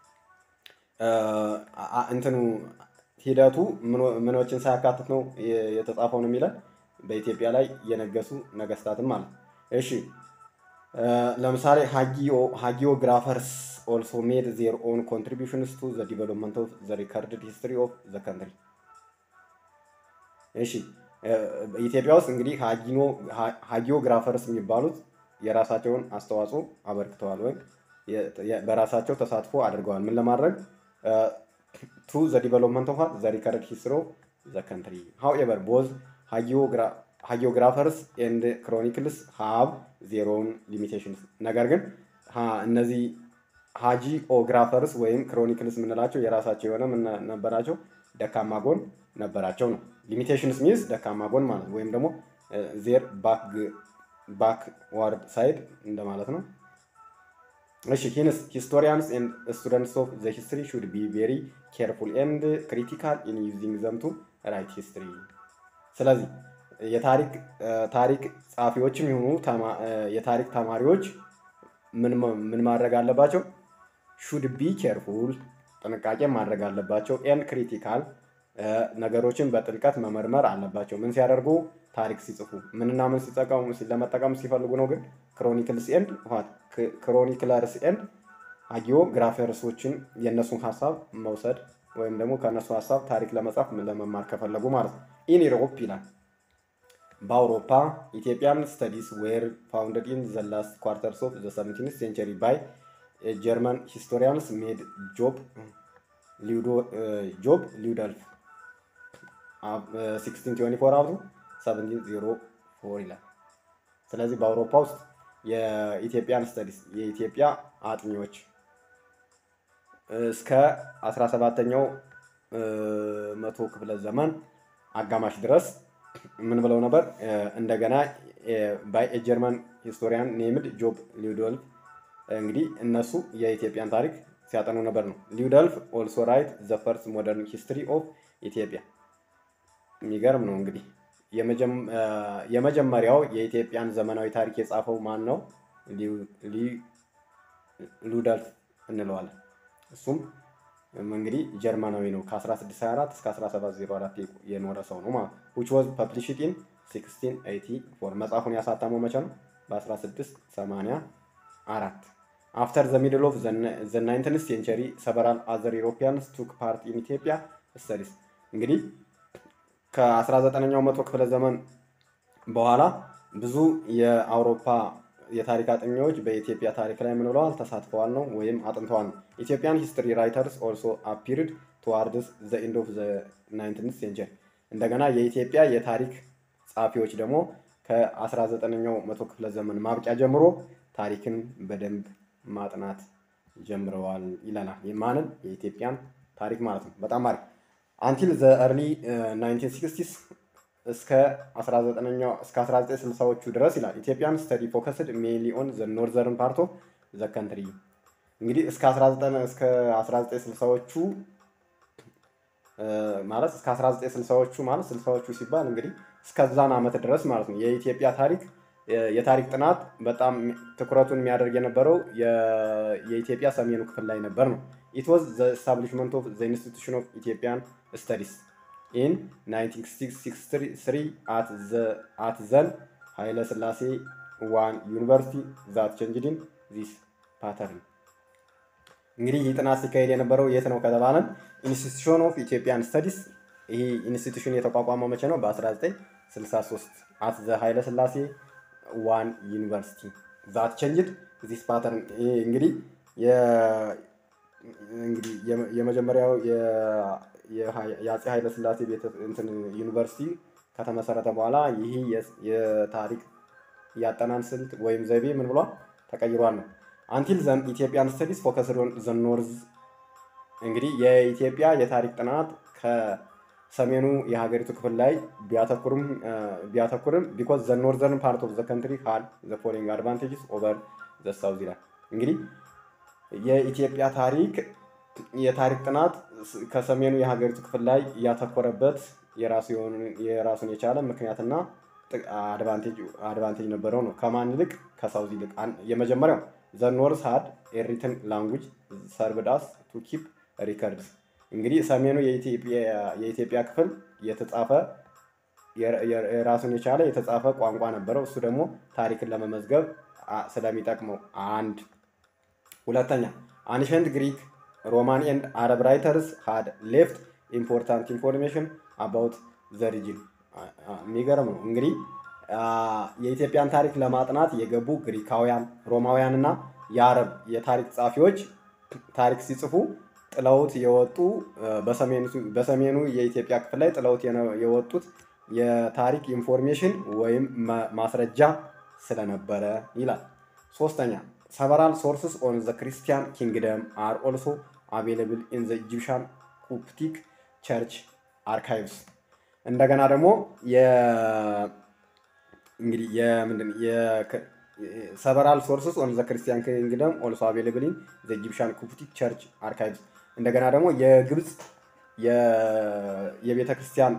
እንትኑ ሂደቱ ምኖችን ሳያካትት ነው የተጻፈው ነው የሚለን በኢትዮጵያ ላይ የነገሱ ነገስታትም ማለት እሺ ለምሳሌ ሃጊዮግራፈርስ ኦልሶ ሜድ ዜር ኦን ኮንትሪቢሽንስ ቱ ዘ ዲቨሎፕመንት ኦፍ ዘ ሪከርድድ ሂስትሪ ኦፍ ዘ ካንትሪ እሺ ኢትዮጵያ ውስጥ እንግዲህ ሃጊዮግራፈርስ የሚባሉት የራሳቸውን አስተዋጽኦ አበርክተዋል ወይም በራሳቸው ተሳትፎ አድርገዋል ምን ለማድረግ ቱ ዘ ዲቨሎፕመንት ኦፍ ዘ ሪከርድ ሂስትሪ ኦፍ ዘ ካንትሪ ሃውኤቨር ቦዝ ሃጊዮግራፈርስ ኤንድ ክሮኒክልስ ሃብ ዜሮን ሊሚቴሽንስ ነገር ግን እነዚህ ሃጂኦግራፈርስ ወይም ክሮኒክልስ የምንላቸው የራሳቸው የሆነ ምን ነበራቸው ደካማ ጎን ነበራቸው ነው ሊሚቴሽንስ ሚንስ ደካማ ጎን ማለት ወይም ደግሞ ዜር ባክዋርድ ሳይድ እንደማለት ነው እሺ ሂንስ ሂስቶሪያንስ ኤንድ ስቱደንትስ ኦፍ ዘ ሂስትሪ ሹድ ቢ ቬሪ ኬርፉል ኤንድ ክሪቲካል ኢን ዩዚንግ ዘም ቱ ራይት ሂስትሪ ስለዚህ የታሪክ ታሪክ ጸሐፊዎችም የሆኑ የታሪክ ተማሪዎች ምን ማድረግ አለባቸው ሹድ ቢ ኬርፉል ጥንቃቄ ማድረግ አለባቸው ኤን ክሪቲካል ነገሮችን በጥልቀት መመርመር አለባቸው ምን ሲያደርጉ ታሪክ ሲጽፉ ምንና ምን ሲጠቀሙ ለመጠቀም ሲፈልጉ ነው ግን ክሮኒክልስ ኤንድ ክሮኒክለርስ ኤንድ ሃጊዮግራፈርሶችን የእነሱን ሀሳብ መውሰድ ወይም ደግሞ ከእነሱ ሀሳብ ታሪክ ለመጻፍ ለመማር ከፈለጉ ማለት ነው ኢን ኢሮፕ ይላል በአውሮፓ ኢትዮጵያን ስተዲስ ዌር ፋውንደድ ኢን ዘ ላስት ኳርተርስ ኦፍ ዘ ሰቨንቲንስ ሴንቸሪ ባይ ጀርመን ሂስቶሪያንስ ሜድ ጆብ ጆብ ሊውደልፍ 1624 አብቱ 1704 ይላል። ስለዚህ በአውሮፓ ውስጥ የኢትዮጵያን ስተዲስ የኢትዮጵያ አጥኚዎች እስከ 17ኛው መቶ ክፍለ ዘመን አጋማሽ ድረስ ምን ብለው ነበር? እንደገና ባይ ጀርመን ሂስቶሪያን ኔምድ ጆብ ሊውዶልፍ እንግዲህ እነሱ የኢትዮጵያን ታሪክ ሲያጠኑ ነበር ነው። ሊውደልፍ ኦልሶ ራይት ዘ ፈርስት ሞደርን ሂስትሪ ኦፍ ኢትዮጵያ። የሚገርም ነው እንግዲህ የመጀመሪያው የኢትዮጵያን ዘመናዊ ታሪክ የጻፈው ማን ነው? ሉደልፍ እንለዋለን። እሱም እንግዲህ ጀርመናዊ ነው። ከ1624 እስከ 1704 የኖረ ሰው ነው ማለት which was published in 1684 መጽሐፉን ያሳተመው መቼ ነው? በ1684 አፍተር ዘ ሚድል ኦፍ ዘ ናይንቲንዝ ሴንቸሪ ሰቨራል አዘር ኢሮፒያንስ ቱክ ፓርት ኢን ኢትዮጵያ ስተዲስ እንግዲህ ከ19ኛው መቶ ክፍለ ዘመን በኋላ ብዙ የአውሮፓ የታሪክ አጥኚዎች በኢትዮጵያ ታሪክ ላይ ምን ብለዋል? ተሳትፈዋል ነው ወይም አጥንተዋል ነው። ኢትዮጵያን ሂስትሪ ራይተርስ ኦልሶ አፒርድ ቱዋርድስ ዘ ኤንድ ኦፍ ዘ ናይንቲንዝ ሴንቸሪ። እንደገና የኢትዮጵያ የታሪክ ጸሐፊዎች ደግሞ ከ19ኛው መቶ ክፍለ ዘመን ማብቂያ ጀምሮ ታሪክን በደንብ ማጥናት ጀምረዋል ይለናል። ማንን? የኢትዮጵያን ታሪክ ማለት ነው። በጣም አሪፍ አንቲል ዘ እርሊ 1960ስ እስከ 19ኛው እስከ 1960ዎቹ ድረስ ይላል ኢትዮጵያን ስተዲ ፎከስድ ሜንሊ ኦን ዘ ኖርዘርን ፓርት ኦፍ ዘ ካንትሪ። እንግዲህ እስከ 19 እስከ 1960ዎቹ ማለት እስከ 1960ዎቹ ማለት 60ዎቹ ሲባል እንግዲህ እስከዛን ዓመት ድረስ ማለት ነው የኢትዮጵያ ታሪክ የታሪክ ጥናት በጣም ትኩረቱን የሚያደርግ የነበረው የኢትዮጵያ ሰሜኑ ክፍል ላይ ነበር ነው። ኢት ዋዝ ዘ ኤስታብሊሽመንት ኦፍ ዘ ኢንስቲቱሽን ኦፍ ኢትዮጵያን ስተዲስ ኢን 1963 አት ዘን ኃይለ ሥላሴ ዋን ዩኒቨርሲቲ ዛት ቼንጅድን ዚስ ፓተርን። እንግዲህ ይህ ጥናት ሲካሄድ የነበረው የት ነው ከተባለን ኢንስቲቱሽን ኦፍ ኢትዮጵያን ስተዲስ። ይህ ኢንስቲቱሽን የተቋቋመው መቼ ነው? በ1963 አት ዘ ኃይለ ሥላሴ ዋን ዩኒቨርሲቲ ዛት ቼንጅድ ዚስ ፓተርን። እንግዲህ እንግዲህ የመጀመሪያው የአፄ ኃይለ ሥላሴ እንትን ዩኒቨርሲቲ ከተመሰረተ በኋላ ይህ የታሪክ ያጠናን ስልት ወይም ዘይቤ ምን ብሏል ተቀይሯል ነው። አንቲል ዘን ኢትዮጵያን ስተዲስ ፎከስድ ኦን ዘ ኖርዝ። እንግዲህ የኢትዮጵያ የታሪክ ጥናት ከሰሜኑ የሀገሪቱ ክፍል ላይ ቢያተኩርም ቢያተኩርም ቢኮዝ ዘ ኖርዘርን ፓርት ኦፍ ዘ ካንትሪ ሃድ ዘ ፎሎዊንግ አድቫንቴጅስ ኦቨር ዘ ሳውዝ ይላል። እንግዲህ የኢትዮጵያ ታሪክ የታሪክ ጥናት ከሰሜኑ የሀገሪቱ ክፍል ላይ ያተኮረበት የራሱን የቻለ ምክንያትና አድቫንቴጅ ነበረው ነው። ከማን ይልቅ ከሳውዝ ይልቅ። የመጀመሪያው ዘ ኖርዝ ሃድ ኤሪትን ላንጉጅ ሰርብዳስ ቱ ኪፕ ሪከርድስ። እንግዲህ ሰሜኑ የኢትዮጵያ ክፍል የተጻፈ የራሱን የቻለ የተጻፈ ቋንቋ ነበረው። እሱ ደግሞ ታሪክን ለመመዝገብ ስለሚጠቅመው አንድ ሁለተኛ አንሸንት ግሪክ ሮማን ኤንድ አረብ ራይተርስ ሃድ ሌፍት ኢምፖርታንት ኢንፎርሜሽን አባውት ዘ ሪጅን። የሚገርም ነው እንግዲህ የኢትዮጵያን ታሪክ ለማጥናት የገቡ ግሪካውያን፣ ሮማውያን እና የአረብ የታሪክ ጸሐፊዎች ታሪክ ሲጽፉ ጥለውት የወጡ በሰሜኑ የኢትዮጵያ ክፍል ላይ ጥለውት የወጡት የታሪክ ኢንፎርሜሽን ወይም ማስረጃ ስለነበረ ይላል። ሶስተኛ ሰቨራል ሶርስስ ኦን ዘ ክርስቲያን ኪንግደም አር ኦልሶ አቬይለብል ኢን ዘ ኢጂፕሻን ኮፕቲክ ቸርች አርካይቭስ። እንደገና ደግሞ እንግዲህ የምንድን ሰቨራል ሶርስስ ኦን ዘ ክርስቲያን ኪንግደም ኦልሶ አቬይለብል ኢን ዘ ኢጂፕሻን ኮፕቲክ ቸርች አርካይቭስ። እንደገና ደግሞ የግብፅ የቤተ ክርስቲያን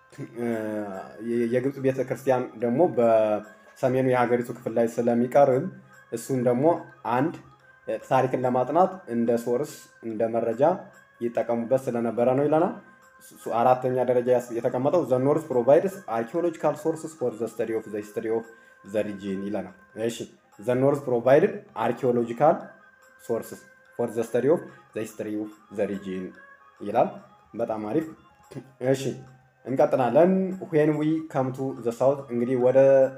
የግብፅ ቤተ ክርስቲያን ደግሞ በሰሜኑ የሀገሪቱ ክፍል ላይ ስለሚቀርብ እሱን ደግሞ አንድ ታሪክን ለማጥናት እንደ ሶርስ እንደ መረጃ ይጠቀሙበት ስለነበረ ነው ይለናል። አራተኛ ደረጃ የተቀመጠው ዘ ኖርዝ ፕሮቫይድስ አርኪኦሎጂካል ሶርስስ ፎር ዘ ስተዲ ኦፍ ዘ ሂስትሪ ኦፍ ዘ ሪጂን ይለናል። እሺ ዘ ኖርዝ ፕሮቫይድድ አርኪኦሎጂካል ሶርስስ ፎር ዘ ስተዲ ኦፍ ዘ ሂስትሪ ኦፍ ዘ ሪጂን ይላል። በጣም አሪፍ። እሺ እንቀጥላለን። ዌን ዊ ከምቱ ዘ ሳውት እንግዲህ ወደ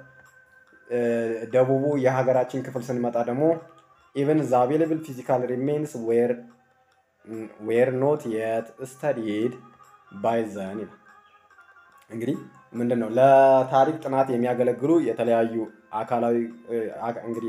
ደቡቡ የሀገራችን ክፍል ስንመጣ ደግሞ ኢቨን ዘ አቬለብል ፊዚካል ሪሜንስ ዌር ኖት የት ስተዲድ ባይ ዘን ይላል። እንግዲህ ምንድን ነው ለታሪክ ጥናት የሚያገለግሉ የተለያዩ አካላዊ እንግዲህ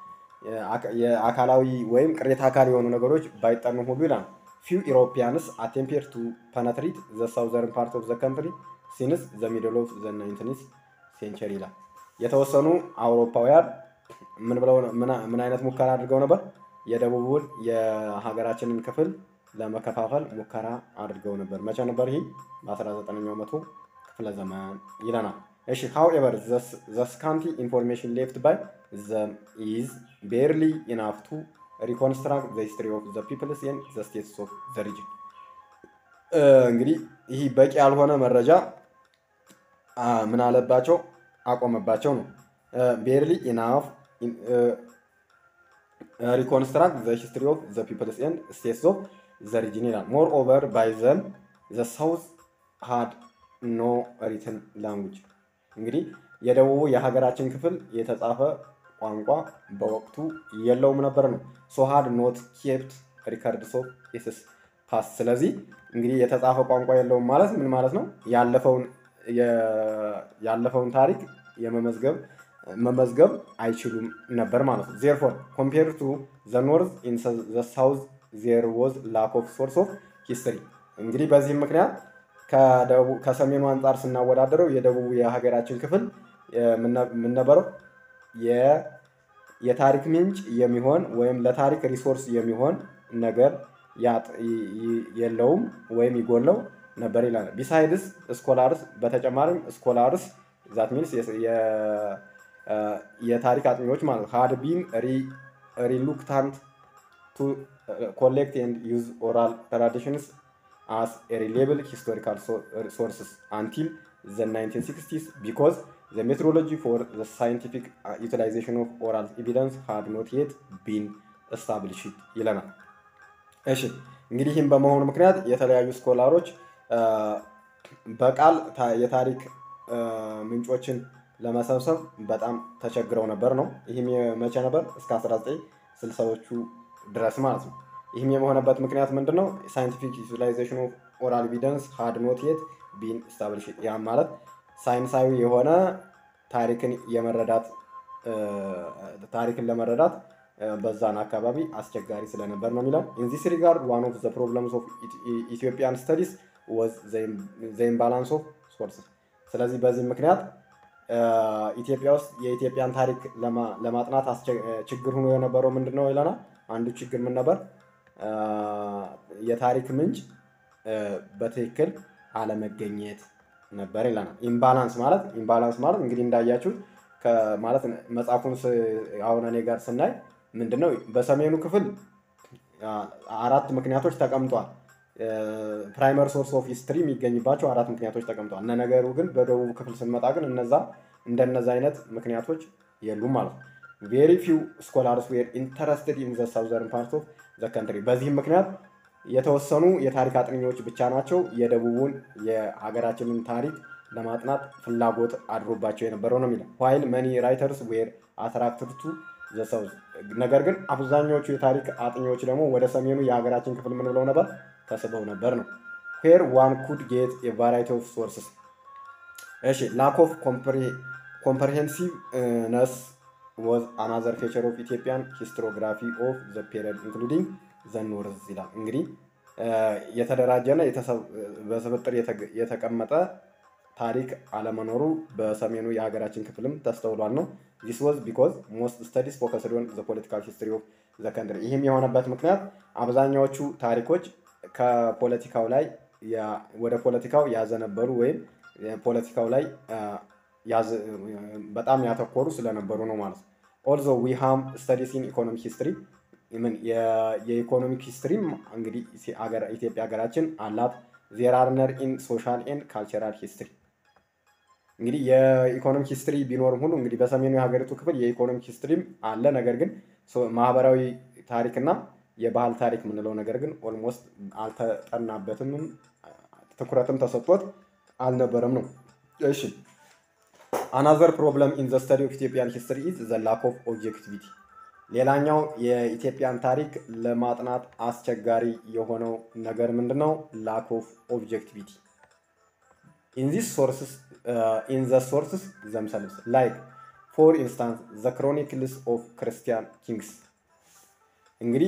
የአካላዊ ወይም ቅሬታ አካል የሆኑ ነገሮች ባይጠኑ ሁሉ ይላል። ፊው ኢሮፒያንስ አቴምፔር ቱ ፐነትሪት ዘ ሳውዘርን ፓርት ኦፍ ዘ ካንትሪ ሲንስ ዘ ሚድል ኦፍ ዘ ናይንቲንዝ ሴንቸሪ ይላል። የተወሰኑ አውሮፓውያን ምን ብለው ምን አይነት ሙከራ አድርገው ነበር? የደቡቡን የሀገራችንን ክፍል ለመከፋፈል ሙከራ አድርገው ነበር። መቼ ነበር ይህ? በ19ኛው መቶ ክፍለ ዘመን ይለናል። እሺ ሃውኤቨር ዘ ስካንቲ ኢንፎርሜሽን ሌፍት ባይ ዘም ኢዝ ቤርሊ ኢናፍ ቱ ሪኮንስትራክት ዘ ሂስትሪ ኦፍ ዘ ፒፕልስ ኤንድ ዘ ስቴትስ ኦፍ ዘ ሪጅን። እንግዲህ ይህ በቂ ያልሆነ መረጃ ምን አለባቸው አቆመባቸው ነው። ቤርሊ ኢናፍ ሪኮንስትራክት ዘ ሂስትሪ ኦፍ ዘ ፒፕልስ ኤንድ ስቴትስ ኦፍ ዘ ሪጅን ይላል። ሞር ኦቨር ባይ ዘም ዘ ሳውዝ ሃድ ኖ ሪትን ላንጉጅ እንግዲህ የደቡቡ የሀገራችን ክፍል የተጻፈ ቋንቋ በወቅቱ የለውም ነበር ነው። ሶ ሃድ ኖት ኬፕት ሪከርድስ ኦፍ ኢትስ ፓስት። ስለዚህ እንግዲህ የተጻፈ ቋንቋ የለውም ማለት ምን ማለት ነው? ያለፈውን ያለፈውን ታሪክ የመመዝገብ መመዝገብ አይችሉም ነበር ማለት ነው። ዜርፎር ኮምፔር ቱ ዘ ኖርዝ ኢን ዘ ሳውዝ ዜር ወዝ ላክ ኦፍ ሶርስ ኦፍ ሂስትሪ። እንግዲህ በዚህም ምክንያት ከሰሜኑ አንጻር ስናወዳደረው የደቡቡ የሀገራችን ክፍል የምንነበረው የታሪክ ምንጭ የሚሆን ወይም ለታሪክ ሪሶርስ የሚሆን ነገር የለውም ወይም ይጎለው ነበር ይላል። ቢሳይድስ ስኮላርስ በተጨማሪም ስኮላርስ ዛት ሚንስ የታሪክ አጥኚዎች ማለት ሃድ ቢን ሪሉክታንት ቱ ኮሌክት ኤንድ ዩዝ ኦራል ትራዲሽንስ as a reliable historical sources until the 1960s because the methodology for the scientific uh, utilization of oral evidence had not yet been established ይለናል። እሺ እንግዲህ ይህም በመሆኑ ምክንያት የተለያዩ ስኮላሮች በቃል የታሪክ ምንጮችን ለመሰብሰብ በጣም ተቸግረው ነበር ነው። ይህም መቼ ነበር? እስከ 1960ዎቹ ድረስ ማለት ነው። ይህም የሆነበት ምክንያት ምንድን ነው? ሳይንቲፊክ ዩቲላይዜሽን ኦፍ ኦራል ኤቪደንስ ሃድ ኖት የት ቢን ስታብሊሽ። ያም ማለት ሳይንሳዊ የሆነ ታሪክን የመረዳት ታሪክን ለመረዳት በዛን አካባቢ አስቸጋሪ ስለነበር ነው የሚለው። ኢን ዚስ ሪጋርድ ዋን ኦፍ ዘ ፕሮብለምስ ኦፍ ኢትዮጵያን ስተዲስ ወዝ ዘ ኢምባላንስ ኦፍ ሶርስስ። ስለዚህ በዚህ ምክንያት ኢትዮጵያ ውስጥ የኢትዮጵያን ታሪክ ለማጥናት ችግር ሆኖ የነበረው ምንድን ነው ይለናል። አንዱ ችግር ምን ነበር? የታሪክ ምንጭ በትክክል አለመገኘት ነበር ይለናል። ኢምባላንስ ማለት ኢምባላንስ ማለት እንግዲህ እንዳያችሁ ማለት መጽሐፉን አሁን እኔ ጋር ስናይ ምንድነው በሰሜኑ ክፍል አራት ምክንያቶች ተቀምጧል። ፕራይመር ሶርስ ኦፍ ሂስትሪ የሚገኝባቸው አራት ምክንያቶች ተቀምጠዋል። እነ ነገሩ ግን በደቡብ ክፍል ስንመጣ ግን እነዛ እንደነዛ አይነት ምክንያቶች የሉም ማለት ነው። ቬሪ ፊው ስኮላርስ ዌር ኢንተረስትድ ኢን ዘ ሳውዘርን ፓርት ኦፍ ዘ ከንትሪ። በዚህም ምክንያት የተወሰኑ የታሪክ አጥኚዎች ብቻ ናቸው የደቡቡን የሀገራችንን ታሪክ ለማጥናት ፍላጎት አድሮባቸው የነበረው ነው የሚለው። ዋይል መኒ ራይተርስ ዌር አትራክትድ ቱ ዘ ሳውዝ። ነገር ግን አብዛኛዎቹ የታሪክ አጥኚዎች ደግሞ ወደ ሰሜኑ የሀገራችን ክፍል ምን ብለው ነበር? ተስበው ነበር ነው። ዌር ዋን ኩድ ጌት የቫራይቲ ኦፍ ሶርስስ። እሺ ላክ ኦፍ ኮምፕሬሄንሲቭ ነስ was another feature of Ethiopian historiography of the period including the North ይላል። እንግዲህ የተደራጀና በስብጥር የተቀመጠ ታሪክ አለመኖሩ በሰሜኑ የሀገራችን ክፍልም ተስተውሏል ነው። ዚስ ዋዝ ቢኮዝ ሞስት ስተዲስ ፎከስድ ኦን ዘ ፖለቲካል ሂስትሪ ኦፍ ዘ ከንትሪ። ይህም የሆነበት ምክንያት አብዛኛዎቹ ታሪኮች ከፖለቲካው ላይ ወደ ፖለቲካው ያዘነበሉ ወይም ፖለቲካው ላይ በጣም ያተኮሩ ስለነበሩ ነው ማለት ነው። ኦልዞ ዊ ሃም ስተዲስ ኢን ኢኮኖሚክ ሂስትሪ ምን የኢኮኖሚክ ሂስትሪም እንግዲህ ኢትዮጵያ ሀገራችን አላት። ዜር አር ነር ኢን ሶሻል ኤንድ ካልቸራል ሂስትሪ እንግዲህ የኢኮኖሚክ ሂስትሪ ቢኖርም ሁሉ እንግዲህ በሰሜኑ የሀገሪቱ ክፍል የኢኮኖሚክ ሂስትሪም አለ። ነገር ግን ማህበራዊ ታሪክና የባህል ታሪክ የምንለው ነገር ግን ኦልሞስት አልተጠናበትም፣ ትኩረትም ተሰጥቶት አልነበረም ነው። እሺ አናዘር ፕሮብለም ኢን ዘ ስተዲ ኦፍ ኢትዮጵያን ሂስትሪ ኢዝ ዘ ላክ ኦፍ ኦብጀክቲቪቲ። ሌላኛው የኢትዮጵያን ታሪክ ለማጥናት አስቸጋሪ የሆነው ነገር ምንድን ነው? ላክ ኦፍ ኦብጀክቲቪቲ ኢን ዚስ ሶርስስ ኢን ዘ ሶርስስ ዘምሰልቭስ ላይክ ፎር ኢንስታንስ ዘ ክሮኒክልስ ኦፍ ክርስቲያን ኪንግስ እንግዲህ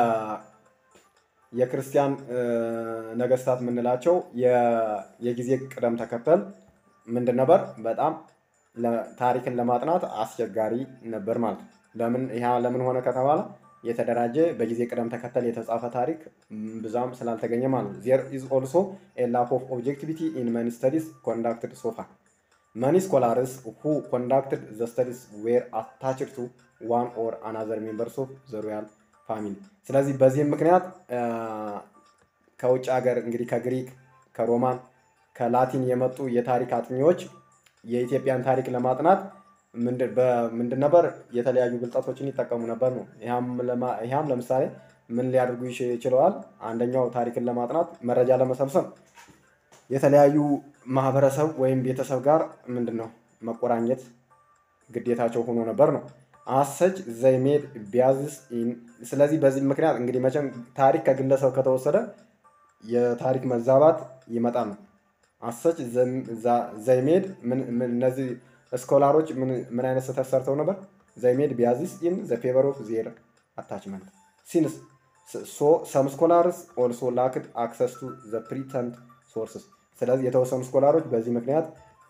የክርስቲያን ነገስታት የምንላቸው የጊዜ ቅደም ተከተል ምንድን ነበር? በጣም ታሪክን ለማጥናት አስቸጋሪ ነበር ማለት ነው። ለምን ይህ ለምን ሆነ ከተባለ የተደራጀ በጊዜ ቅደም ተከተል የተጻፈ ታሪክ ብዛም ስላልተገኘ ማለት ነው። ዜር ኢዝ ኦልሶ ኤ ላክ ኦፍ ኦብጀክቲቪቲ ኢን መኒ ስተዲስ ኮንዳክትድ ሶፋ መኒ ስኮላርስ ሁ ኮንዳክትድ ዘ ስተዲስ ዌር አታችድ ቱ ዋን ኦር አናዘር ሜምበርስ ኦፍ ዘ ሮያል ፋሚሊ። ስለዚህ በዚህም ምክንያት ከውጭ ሀገር እንግዲህ ከግሪክ፣ ከሮማን፣ ከላቲን የመጡ የታሪክ አጥኚዎች የኢትዮጵያን ታሪክ ለማጥናት ምንድን ነበር የተለያዩ ብልጠቶችን ይጠቀሙ ነበር ነው። ይህም ለምሳሌ ምን ሊያደርጉ ይችለዋል? አንደኛው ታሪክን ለማጥናት መረጃ ለመሰብሰብ የተለያዩ ማህበረሰብ ወይም ቤተሰብ ጋር ምንድን ነው መቆራኘት ግዴታቸው ሆኖ ነበር ነው። አሰች ዘይሜድ ቢያዝስ ስለዚህ በዚህ ምክንያት እንግዲህ መቼም ታሪክ ከግለሰብ ከተወሰደ የታሪክ መዛባት ይመጣል ነው። አሰች ዘይሜድ እነዚህ ስኮላሮች ምን አይነት ስህተት ሰርተው ነበር? ዘይሜድ ቢያዝስ ኢን ዘ ፌቨር ኦፍ ዜር አታችመንት ሲንስ ሶ ሰም ስኮላርስ ኦልሶ ላክድ አክሰስ ቱ ዘ ፕሪተንድ ሶርስስ። ስለዚህ የተወሰኑ ስኮላሮች በዚህ ምክንያት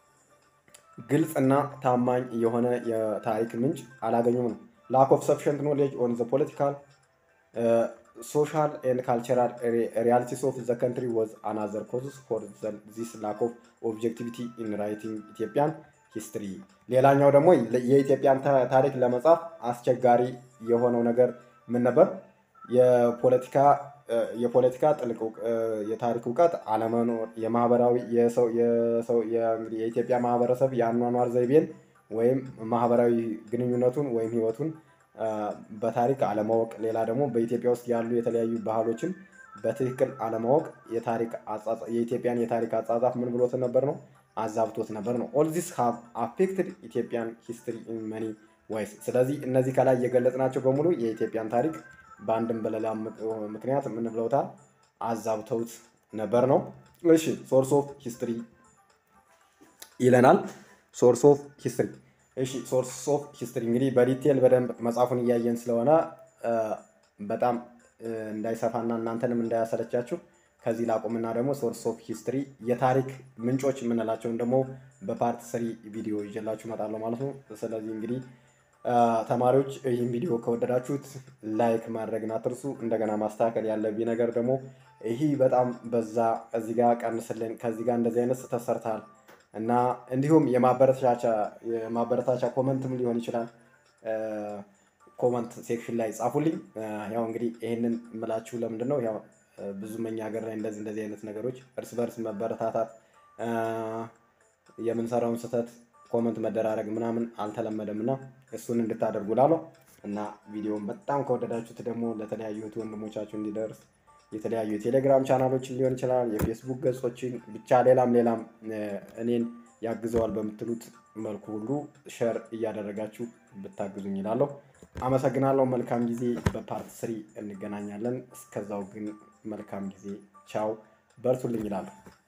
ግልጽ እና ታማኝ የሆነ የታሪክ ምንጭ አላገኙም ነው። ላክ ኦፍ ሰፊሽንት ኖሌጅ ኦን ዘ ፖለቲካል ሶሻል ኤንድ ካልቸራል ሪያሊቲስ ኦፍ ዘ ከንትሪ ወዝ አናዘር ኮዝስ ፎር ዚስ ላክ ኦፍ ኦብጀክቲቪቲ ኢን ራይቲንግ ኢትዮጵያን ሂስትሪ። ሌላኛው ደግሞ የኢትዮጵያን ታሪክ ለመጻፍ አስቸጋሪ የሆነው ነገር ምን ነበር? የፖለቲካ የፖለቲካ ጥልቅ የታሪክ እውቀት አለመኖር፣ የማህበራዊ የሰው የኢትዮጵያ ማህበረሰብ የአኗኗር ዘይቤን ወይም ማህበራዊ ግንኙነቱን ወይም ህይወቱን በታሪክ አለማወቅ፣ ሌላ ደግሞ በኢትዮጵያ ውስጥ ያሉ የተለያዩ ባህሎችን በትክክል አለማወቅ የኢትዮጵያን የታሪክ አጻጻፍ ምን ብሎት ነበር ነው አዛብቶት ነበር ነው። ኦል ዚስ ሃቭ አፌክትድ ኢትዮጵያን ሂስትሪ ኢን መኒ ዋይስ። ስለዚህ እነዚህ ከላይ የገለጽናቸው በሙሉ የኢትዮጵያን ታሪክ በአንድም በሌላ ምክንያት ምን ብለውታል? አዛብተውት ነበር ነው። እሺ ሶርስ ኦፍ ሂስትሪ ይለናል። ሶርስ ኦፍ ሂስትሪ እሺ ሶርስ ኦፍ ሂስትሪ እንግዲህ በዲቴል በደንብ መጽሐፉን እያየን ስለሆነ በጣም እንዳይሰፋና እናንተንም እንዳያሰለቻችሁ ከዚህ ላቁምና ደግሞ ሶርስ ኦፍ ሂስትሪ የታሪክ ምንጮች የምንላቸውን ደግሞ በፓርት ስሪ ቪዲዮ ይዤላችሁ እመጣለሁ ማለት ነው። ስለዚህ እንግዲህ ተማሪዎች ይህን ቪዲዮ ከወደዳችሁት ላይክ ማድረግን አትርሱ። እንደገና ማስተካከል ያለብኝ ነገር ደግሞ ይህ በጣም በዛ፣ እዚህ ጋር ቀንስልን፣ ከዚህ ጋር እንደዚህ አይነት ስህተት ሰርተሃል እና እንዲሁም የማበረታቻ ኮመንትም ሊሆን ይችላል ኮመንት ሴክሽን ላይ ጻፉልኝ። ያው እንግዲህ ይህንን የምላችሁ ለምንድን ነው ያው ብዙ መኛ ሀገር ላይ እንደዚህ እንደዚህ አይነት ነገሮች እርስ በርስ መበረታታት የምንሰራውን ስህተት ኮመንት መደራረግ ምናምን አልተለመደም እና እሱን እንድታደርጉ ላለው እና ቪዲዮውን በጣም ከወደዳችሁት ደግሞ ለተለያዩ እህት ወንድሞቻችሁ እንዲደርስ የተለያዩ የቴሌግራም ቻናሎችን ሊሆን ይችላል፣ የፌስቡክ ገጾችን ብቻ ሌላም ሌላም እኔን ያግዘዋል በምትሉት መልኩ ሁሉ ሸር እያደረጋችሁ ብታግዙኝ ይላለሁ። አመሰግናለሁ። መልካም ጊዜ። በፓርት ስሪ እንገናኛለን። እስከዛው ግን መልካም ጊዜ። ቻው። በርቱልኝ ይላለሁ።